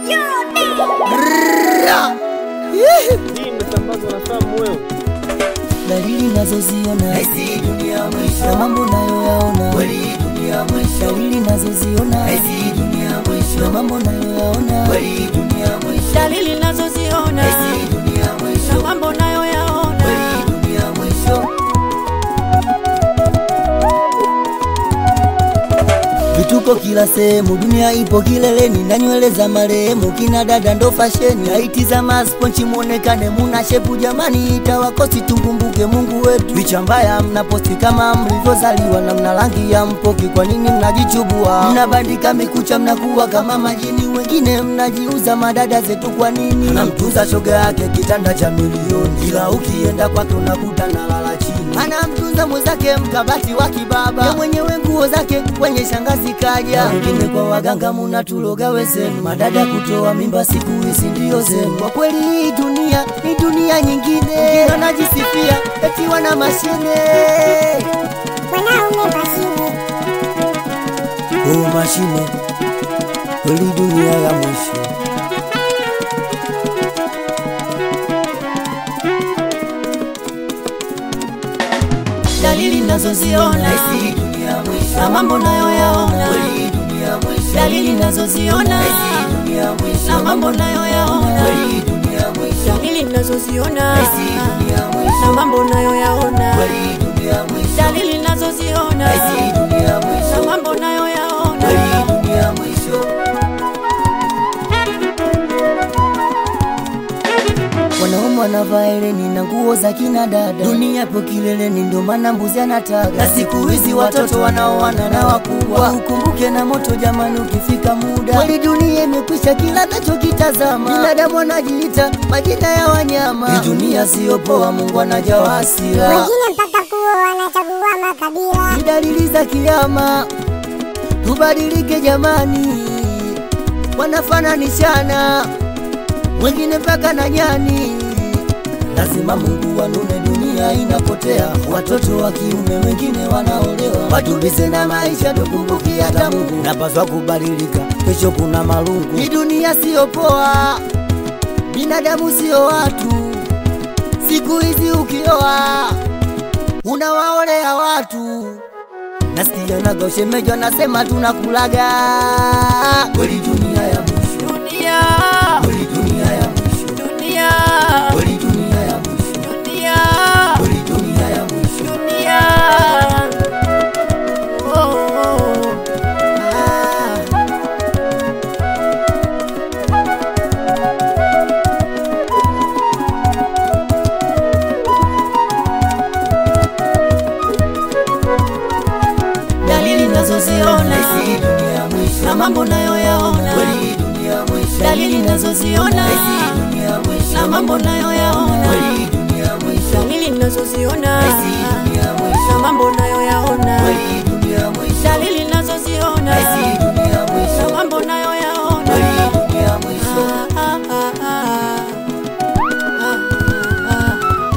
Hii imesambazwa na Sam Mweu. dalili nazoziona Hizi dunia na mwisho, mambo nayoyaona kweli dunia mwisho, dalili nazoziona hizi dunia na mwisho, mambo nayoyaona kweli dunia mwisho, dalili nazoziona hizi dunia na mwisho, mambo nayoyaona kweli dunia mwisho. vituko kila sehemu, dunia ipo kileleni na nywele za marehemu, kina dada ndo fasheni, haiti za masponchi muonekane muna shepu, jamani itawakosi tumkumbuke Mungu wetu. Picha mbaya mnaposti kama mlivyozaliwa na mna rangi ya mpoki, kwa nini mnajichubua? Mnabandika mikucha, mnakuwa kama majini, wengine mnajiuza madada zetu, kwa nini? Anamtunza shoga yake kitanda cha milioni, ila ukienda kwake unakuta nalala chini anamtunza mwenzake mkabati wa kibaba ya mwenyewe nguo zake kwenye shangazi kaja wengine kwa waganga munatuloga wezenu madada kutoa mimba siku hizi ndio zenu kwa kweli hii dunia ni dunia nyingine wengine wanajisifia eti wana mashine wanaume mashine oh mashine kweli dunia ya mwisho dalili nazoziona Hizi dunia mwisho, na mambo nayoyaona kweli dunia mwisho, dalili nazoziona hizi dunia na mwisho, mambo nayoyaona kweli dunia mwisho, dalili nazoziona hizi dunia na mwisho, mambo nayoyaona kweli dunia mwisho, dalili nazoziona hizi dunia na mwisho, mambo nayoyaona kweli dunia mwisho. wanaume wanavaa hereni na nguo za kina dada, dunia ipo kileleni, ndio maana mbuzi anataga. Na siku hizi watoto wanaoana na wakubwa, ukumbuke na moto jamani, ukifika muda kweli dunia imekwisha, kila nachokitazama binadamu anajiita majina ya wanyama. Hii dunia siyo poa, Mungu anajawa hasira, wengine mpaka kuwa wanachagua makabila ni dalili za kiama. Tubadilike jamani, wanafananishana wengine mpaka na nyani. Lazima Mungu wanune, dunia inapotea, watoto wa kiume wengine wanaolewa. Watulize na maisha, tukumbuki hata Mungu. Napaswa kubadilika, kesho kuna malungu. Hii dunia siyo poa, binadamu siyo watu. Siku hizi ukioa unawaolea watu. Nasikia naga ushemeji anasema tunakulaga Kweli dunia ya mwisho, dunia kweli dunia ya mwisho, dunia kweli dunia ya mwisho, dunia kweli dunia ya mwisho. dunia oh, oh. Ah. dalili nazoziona Hizi dunia ya mwisho, na mambo nayoyaona kweli dunia ya mwisho, dalili nazoziona hizi dunia ya mwisho, na mambo nayoyaona kweli dunia ya mwisho, dalili nazoziona hizi dunia ya mwisho, na mambo nayoyaona kweli dunia ya mwisho, dalili nazoziona hizi dunia ya na mwisho, mambo nayoyaona kweli dunia ya mwisho. Ah, ah, ah, ah. Ah, ah,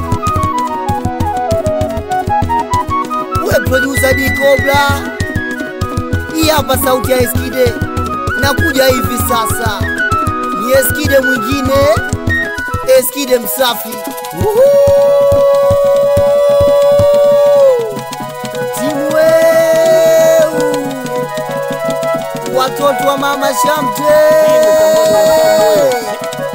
ah. we producer D Cobra, hii hapa sauti ya Eskide, nakuja hivi sasa, ni Eskide mwingine, Eskide msafi. Woohoo! Timu weu, watoto wa mama Shamte,